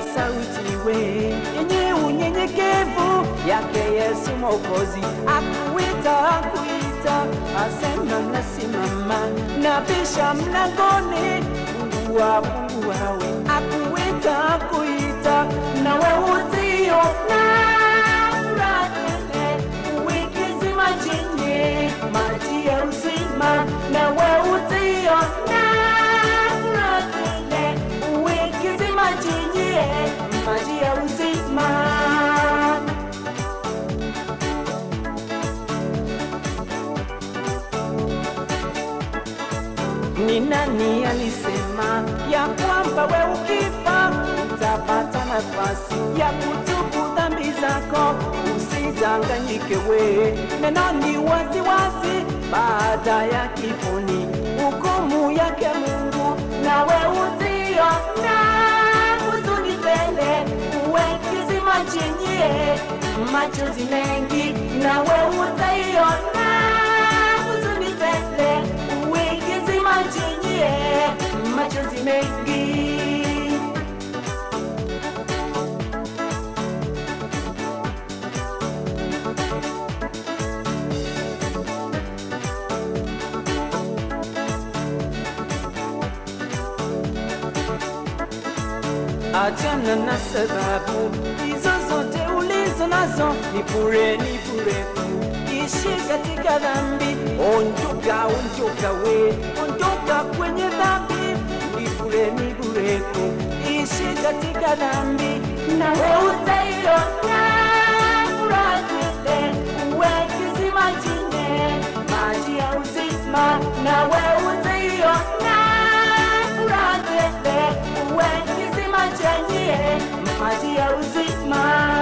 sauti we yenye unyenyekevu yake Yesu Mwokozi, akuita akuita, asema nasimama, nabisha mlangoni, fungua funguawe, akuita akuita, nawe utio na tele uwekezi majini maji ya uzima, nawe utio na tele uwekezi majini maji ya uzima. Ni nani alisema ya kwamba we ukifa utapata nafasi ya kutubu dhambi zako? Usidanganyike we, neno ni waziwazi, baada ya kifoni hukumu yake Mungu, nawe utio na huzuni tele, uwe kizima chenye machozi mengi, nawe utaiona huzuni tele, uwe kizima chenye machozi mengi. Achana na sababu hizo zote ulizo nazo, ni bure, ni bure tu. Ishi katika dhambi, ondoka, ondoka we, ondoka kwenye dhambi, ni bure, ni bure tu. Ishi katika dhambi, nawe utaiona furaha tele, uwe kisima chenye maji ya uzima, nawe utaiona furaha tele, uwe kisima chenye maji ya uzima.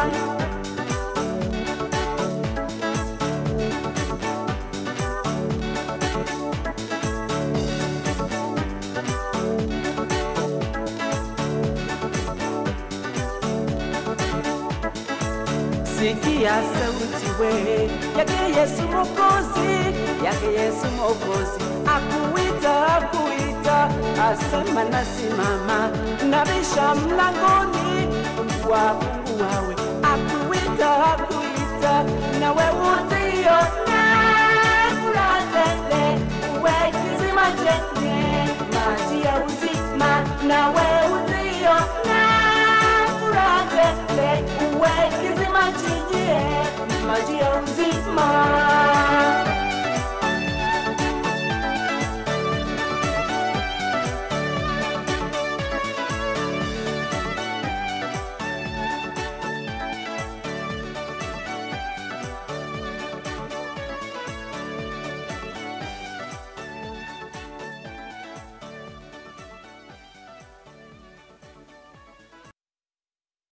Sikia sauti we yake Yesu Mwokozi, yake Yesu Mwokozi, akuita akuita, asema nasimama, nabisha mlangoni, fungua funguawe, akuita akuita, nawe utaiona furaha tele, uwe kisima chenye maji ya uzima, nawe utaiona furaha tele, uwe kisima chenye maji ya